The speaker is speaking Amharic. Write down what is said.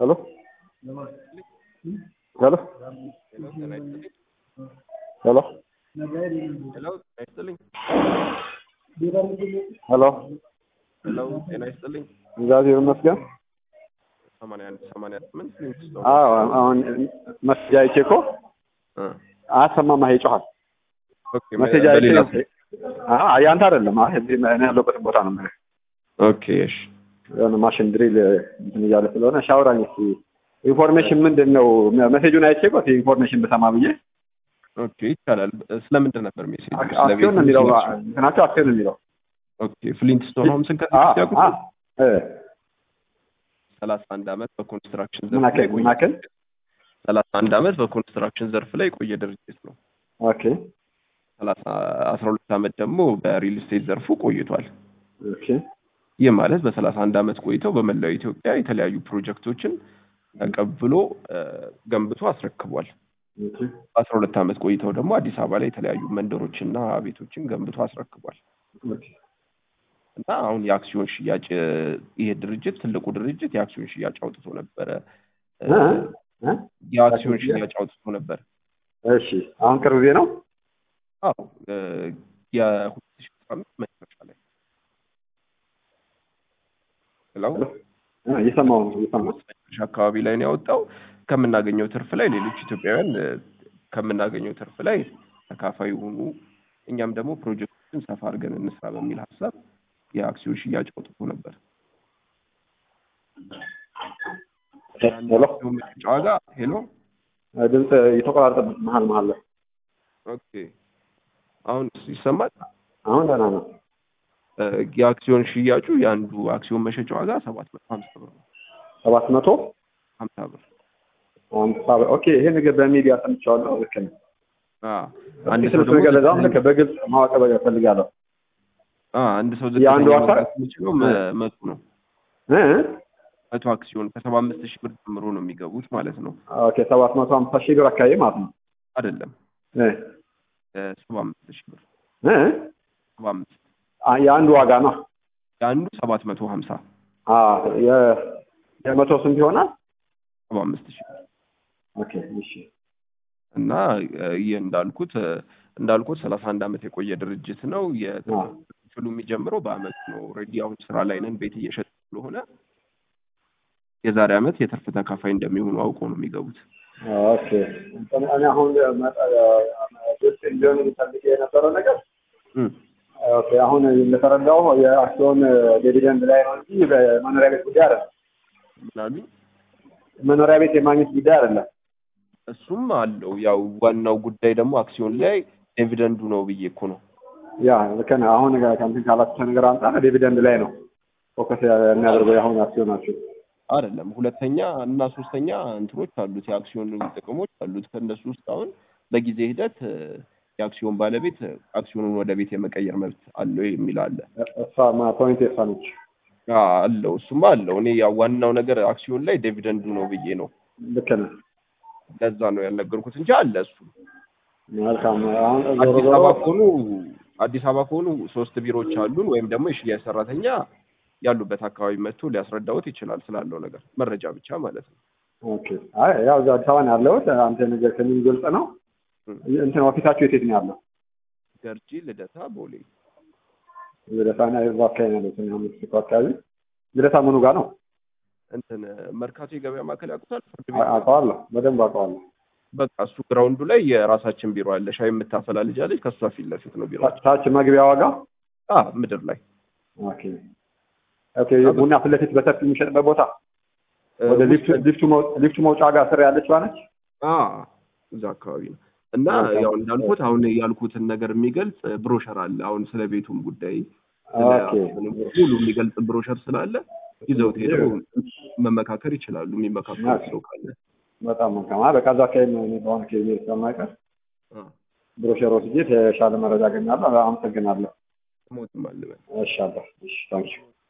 ሄሎ ሄሎ ሄሎ ሄሎ ጤና ይስጥልኝ። ሄሎ ሄሎ ጤና ይስጥልኝ። እግዚአብሔር ይመስገን። ሰማንያ አንድ ሰማንያ ስምንት ሊንክስ ነው። አዎ አሁን መሴጅ አይቼ እኮ እ አያሰማም። ይሄ ይጮሃል። ኦኬ መሴጅ አይቼ በሌላ አዎ ያንተ አይደለም። አይ እዚህ እኔ ያለሁበትን ቦታ ነው የምልህ። ኦኬ እሺ የሆነ ማሽን ድሪል እንትን እያለ ስለሆነ ሻውራኝ እስኪ ኢንፎርሜሽን ምንድን ነው? መሴጁን አይቼ እኮ እስኪ ኢንፎርሜሽን ብሰማ ብዬ ኦኬ ይቻላል። ስለምንድን ነበር ሜሴጅ? አክሲዮን ነው የሚለው እንትናቸው አክሲዮን ነው የሚለው ኦኬ ፍሊንትስቶን ሆምስን አ ከዚህ ያውቁ አ እ ሰላሳ አንድ አመት በኮንስትራክሽን ምን ዘርፍ ላይ አክል ምን አክል ሰላሳ አንድ አመት በኮንስትራክሽን ዘርፍ ላይ የቆየ ድርጅት ነው። ኦኬ ሰላሳ አስራ ሁለት አመት ደግሞ በሪል ስቴት ዘርፉ ቆይቷል። ኦኬ ይህ ማለት በሰላሳ አንድ አመት ቆይተው በመላው ኢትዮጵያ የተለያዩ ፕሮጀክቶችን ተቀብሎ እ ገንብቶ አስረክቧል። ኦኬ በአስራ ሁለት አመት ቆይተው ደግሞ አዲስ አበባ ላይ የተለያዩ መንደሮችና ቤቶችን ገንብቶ አስረክቧል። ኦኬ እና አሁን የአክሲዮን ሽያጭ እ ይሄ ድርጅት ትልቁ ድርጅት የአክሲዮን ሽያጭ አውጥቶ ነበረ እ እ እ የአክሲዮን ሽያጭ አውጥቶ ነበር። እሺ አሁን ቅርብ ጊዜ ነው። አዎ እ የሁለት ሺህ አስራ አምስት መጨረሻ ላይ ሄሎ እ እየሰማሁ ነው እየሰማሁ መጨረሻ አካባቢ ላይ ነው ያወጣው። ከምናገኘው ትርፍ ላይ ሌሎች ኢትዮጵያውያን እ ከምናገኘው ትርፍ ላይ ተካፋይ ሆኑ፣ እኛም ደግሞ ፕሮጀክቶችን ሰፋ አድርገን እንስራ በሚል ሀሳብ የአክሲዮን ሽያጭ አውጥቶ ነበር። ሄሎ የአክሲዮን መሸጫ ዋጋ ሄሎ ድምፅ የተቆራረጠ መሀል መሀል ላይ ኦኬ፣ አሁን ይሰማል። አሁን ደህና ነው። እ የአክሲዮን ሽያጩ የአንዱ አክሲዮን መሸጫ ዋጋ ሰባት መቶ ሀምሳ ብር ነው። ሰባት መቶ ሀምሳ ብር አምሳ ብር። ኦኬ ይሄ ነገር በሚዲያ ሰምቼዋለሁ። ልክ ነው። አ አንድ እስኪ ሰው ስለ ደግሞ ነገር ለዛውም ልክ በግልጽ ማወቅ እፈልጋለሁ። አ አንድ ሰው የአንዱ ዝቅተኛ አካል- መግዛት የሚችለው መ- መቶ ነው። እ መቶ አክሲዮን ከሰባ አምስት ሺህ ብር ጀምሮ ነው የሚገቡት ማለት ነው። ኦኬ ሰባት መቶ ሀምሳ ሺህ ብር አካባቢ ማለት ነው። አይደለም እ ሰባ አምስት ሺህ ብር እ ሰባ አምስት አ የአንዱ ዋጋ ነው። የአንዱ ሰባት መቶ ሀምሳ አ የ የመቶ ስንት ይሆናል? ሰባ አምስት ሺህ ብር ኦኬ እሺ እና እ ይህ እንዳልኩት እ እንዳልኩት ሰላሳ አንድ አመት የቆየ ድርጅት ነው። አ የክፍሉ የሚጀምረው በአመት ነው። ኦልሬዲ አሁን ስራ ላይ ነን፣ ቤት እየሸጥ ስለሆነ የዛሬ አመት የትርፍ ተካፋይ እንደሚሆኑ አውቀው ነው የሚገቡት። ኦኬ እኔ አሁን መጠ- ግልጽ እንዲሆን የሚፈልግ የነበረው ነገር እም ኦኬ አሁን እንደተረዳው የአክሲዮን ዲቪደንድ ላይ ነው እንጂ በመኖሪያ ቤት ጉዳይ አይደለም። ምናሉኝ መኖሪያ ቤት የማግኘት ጉዳይ አይደለም። እሱም አለው። ያው ዋናው ጉዳይ ደግሞ አክሲዮን ላይ ዲቪደንዱ ነው ብዬ እኮ ነው። ያ ልክ ነህ። አሁን ከእንትን ካላቸው ነገር አንጻር ዲቪደንድ ላይ ነው ፎከስ የሚያደርገው የአሁኑ አክሲዮናቸው። አይደለም ሁለተኛ እና ሶስተኛ እንትኖች አሉት የአክሲዮን ጥቅሞች አሉት። ከእነሱ ውስጥ አሁን በጊዜ ሂደት እ የአክሲዮን ባለቤት እ አክሲዮኑን ወደ ቤት የመቀየር መብት አለው የሚል አለ። እሷ ፖይንት የሷ ነች። አ አለው እሱማ አለው። እኔ ያው ዋናው ነገር አክሲዮን ላይ ዲቪደንዱ ነው ብዬ ነው። ልክ ነህ። ለዛ ነው ያልነገርኩት እንጂ አለ እሱ። መልካም። አሁን ዞሮ አዲስ ዞሮ አበባ ከሆኑ አዲስ አበባ ከሆኑ ሶስት ቢሮዎች አሉን ወይም ደግሞ የሽያጭ ሰራተኛ ያሉበት አካባቢ መጥቶ ሊያስረዳዎት ይችላል ስላለው ነገር መረጃ ብቻ ማለት ነው። ኦኬ። አይ ያው እዚያ አዲስ አበባ ነው ያለሁት። አንተ ነገር ከምን ግልጽ ነው። እንትን ኦፊሳችሁ የት የት ነው ያለው? ገርጂ፣ ልደታ፣ ቦሌ ልደታና የዛ አካባቢ ነው ያለሁት። እኔ አሁን ሜክሲኮ አካባቢ ልደታ ምኑ ጋር ነው? እንትን መርካቶ የገበያ ማዕከል ያውቁታል? ፍርድ አ- ቤት አውቀዋለሁ፣ በደንብ አውቀዋለሁ። በቃ እሱ ግራውንዱ ላይ የራሳችን ቢሮ አለ። ሻይ የምታፈላ ልጅ አለች። ከእሷ ፊት ለፊት ነው ቢሮ። ታች- ታች መግቢያ ዋጋ አ ምድር ላይ ኦኬ ኦኬ። ቡና ፊት ለፊት በሰፊ የሚሸጥበት ቦታ እ ወደ ውስጥ- ሊፍቱ ሊፍቱ መው- ሊፍቱ መውጫ ጋር ስር ያለችው ነች። አ እዛ አካባቢ ነው እና መልካም። ያው እንዳልኩት አሁን ያልኩትን ነገር የሚገልጽ ብሮሸር አለ። አሁን ስለ ቤቱም ጉዳይ ስለ ኦኬ አሁንም ሙሉ የሚገልጽ ብሮሸር ስላለ ይዘውት ሄደው መመካከር ይችላሉ። የሚመካከሩት ሰው ካለ በጣም መልካም። አይ በቃ እዛ አካባቢ ነው እኔ በአሁኑ ኬዝ ስለማይቀር አ ብሮሸር ወስጄ የተሻለ መረጃ አገኛለሁ። አመሰግናለሁ። ሞትም አልበል እሺ አለሁ። እሺ ታንኪዩ